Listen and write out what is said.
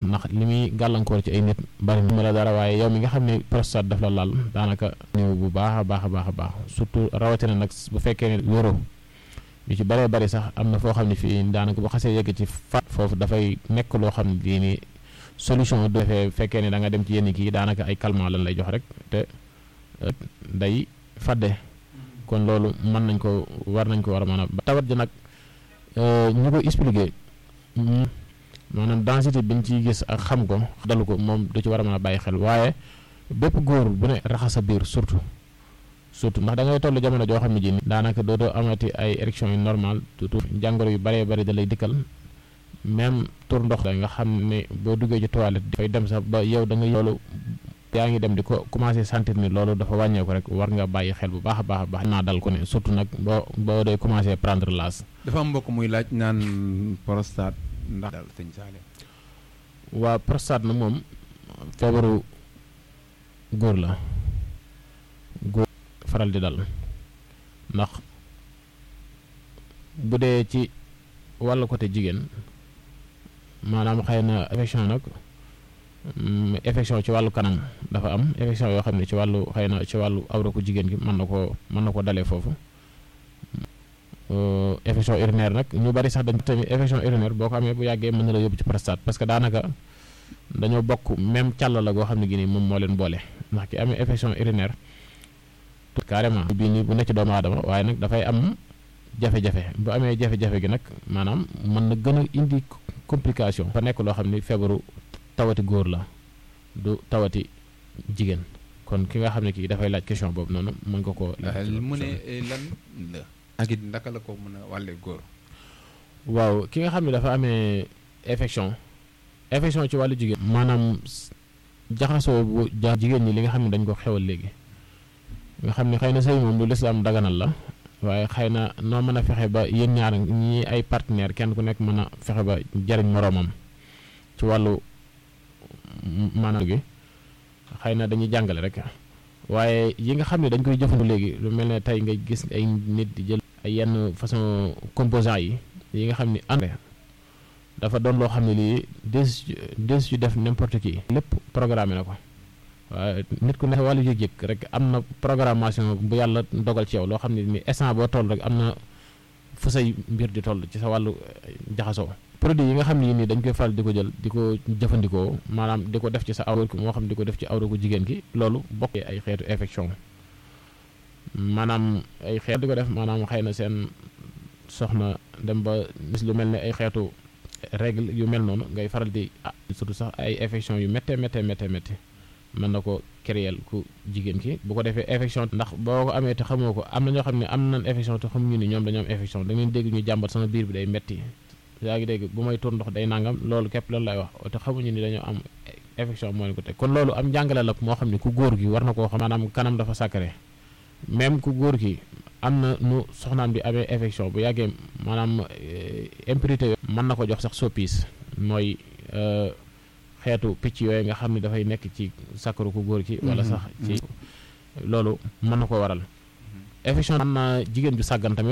ndax li muy gàllankoor ci ay nit bari na la dara waaye yow mi nga xam ne prostate daf la laal daanaka néew bu baax a baax a baax a baax surtout rawatina nag bu fekkee ne wéroo yu ci bëree bëri sax am na foo xam ne fii daanaka bu xasee yegg ci fat foofu dafay nekk loo xam ne lii nii solution du defee fekkee ne da nga dem ci yenn kii daanaka ay calmant lan lay jox rek te day fadde kon loolu mën nañ ko war nañ ko war a mën a tawat ji nag ñu ko expliquer maanaam densité bi ñu ciy gis ak xam ko dalu ko moom du ci war a mën a bàyyi xel waaye bépp góor bu ne raxas sa biir surtout surtout ndax da ngay toll jamono joo xam ne ji ni daanaka dootoo amati ay érection yu normal surtout jàngoro yu bëree bëri da lay dikkal même tur ndox la nga xam ne boo duggee ci toilette dafay dem sax ba yow da nga loolu yaa ngi dem di ko commencé sentir ni loolu dafa wàññeeku rek war nga bàyyi xel bu baax a baax a baax naa dal ko ne surtout nag boo boo day commencé prendre l'âge dafa am mbokk muy laaj naan prostate ndax dal sëñ Saale waa prostate nag moom feebaru góor la góor faral di dal ndax bu dee ci wàllu côté jigéen maanaam xëy na affection nag affection ci wàllu kanam dafa am affection yoo xam ne ci wàllu xëy na ci wàllu awra ko jigéen gi mën na koo mën na ko dalee foofu affection urinaire nag ñu bari sax dañ tamit affection urinaire boo ko amee bu yàggee mën na la yóbbu ci prostate parce que daanaka dañoo bokk même càll la goo xam ne gi nii moom moo leen boole ndax ki amee affection urinaire carrément bii nii bu nekk ci doomu aadama waaye nag dafay am jafe-jafe bu amee jafe-jafe gi nag maanaam mën na gën a indi complication fa nekk loo xam ni feebaru tawati góor la du tawati jigéen kon ki nga xam ne kii dafay laaj question boobu noonu mën nga koo mu ne lan la ak it ndaka la ko mën a wàlle góor waaw ki nga xam ne dafa amee infection infection ci wàllu jigéen maanaam jaxasoo bu ja jigéen ñi li nga xam ne dañ ko xewal léegi nga xam ne xëy na sëy moom lu lislaam daganal la waaye xëy na noo mën a fexe ba yéen ñaar ñi ay partenaire kenn ku nekk mën a fexe ba jariñ moroomam ci wàllu maanaam gi xëy na dañuy jàngale rek waaye yi nga xam ne dañ koy jëfandu léegi lu mel ne tey nga gis ay nit di jël ay yenn façon composants yi yi nga xam ni engrais dafa doon loo xam ne lii des des yu def n'importe qui lépp programmé na ko waaye nit ku nekk wàllu yëg-yëg rek am na programmation bu yàlla dogal ci yow loo xam ne ni instant boo toll rek am na fu say mbir di toll ci sa wàllu jaxasoo produit yi nga xam ne yi nii dañ koy faral di ko jël di ko jëfandikoo maanaam di ko def ci sa awra ki moo xam di ko def ci awra ko jigéen ki loolu bokk ay xeetu infection maanaam ay xeet di ko def maanaam xëy na seen soxna dem ba gis lu mel ne ay xeetu règle yu mel noonu ngay faral di ah surtout sax ay infection yu méttee méttee méttee méttee mën na ko créer ku jigéen ki bu ko defee infection ndax boo ko amee te xamoo ko am na ñoo xam ne am nañ infection te xamuñu ni ñoom dañoo am infection da ngeen dégg ñu jàmbat sama biir bi day metti yaa ngi dégg bu may tur ndox day nangam loolu képp loolu lay wax te xamuñu ni dañoo am infection moo leen ko teg kon loolu am njàngale la moo xam ne ku góor gi war na koo xam maanaam kanam dafa sacré même ku góor gi am na nu soxnaam di amee infection bu yàggee maanaam impurité mën na ko jox sax soppis mooy xeetu picc yooyu nga xam ne dafay nekk ci sàkkaru ku góor ki wala sax ci loolu mën na ko waral infection am na jigéen ju sàggan tamit